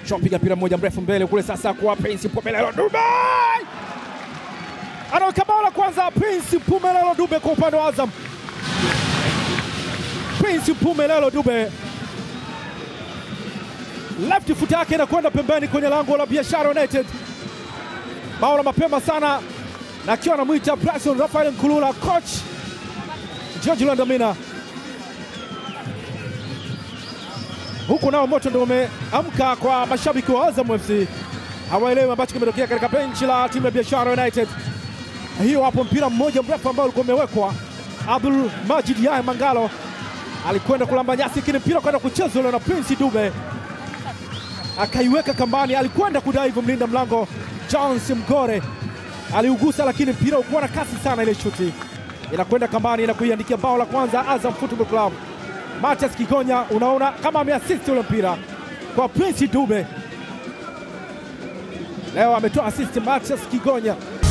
Shapiga mpira mmoja mrefu mbele kule, sasa kwa Prince Mpumelelo Dube anaweka bao la kwanza. Prince Mpumelelo Dube kwa upande wa Azam. Prince Mpumelelo Dube left foot yake inakwenda pembeni kwenye lango la Biashara United. Bao la mapema sana, na akiwa anamwita Bryson Rafael Nkulula, coach George Landamina. Huku nao moto ndio umeamka kwa mashabiki wa Azam FC, hawaelewi ambacho kimetokea katika benchi la timu ya Biashara United. Hiyo hapo mpira mmoja mrefu ambao ulikuwa umewekwa, Abdul Majid Yahya Mangalo alikwenda kulamba nyasi, lakini mpira kwenda kuchezwa ule na Prince Dube akaiweka kambani, alikwenda kudai hivyo. Mlinda mlango Jones Mgore aliugusa, lakini mpira ukuwa na kasi sana. Ile shuti inakwenda kambani na kuiandikia bao la kwanza Azam Football Club. Matias Kigonya, unaona kama ameasisti ule mpira kwa Prince Dube. Leo ametoa assist Matias Kigonya.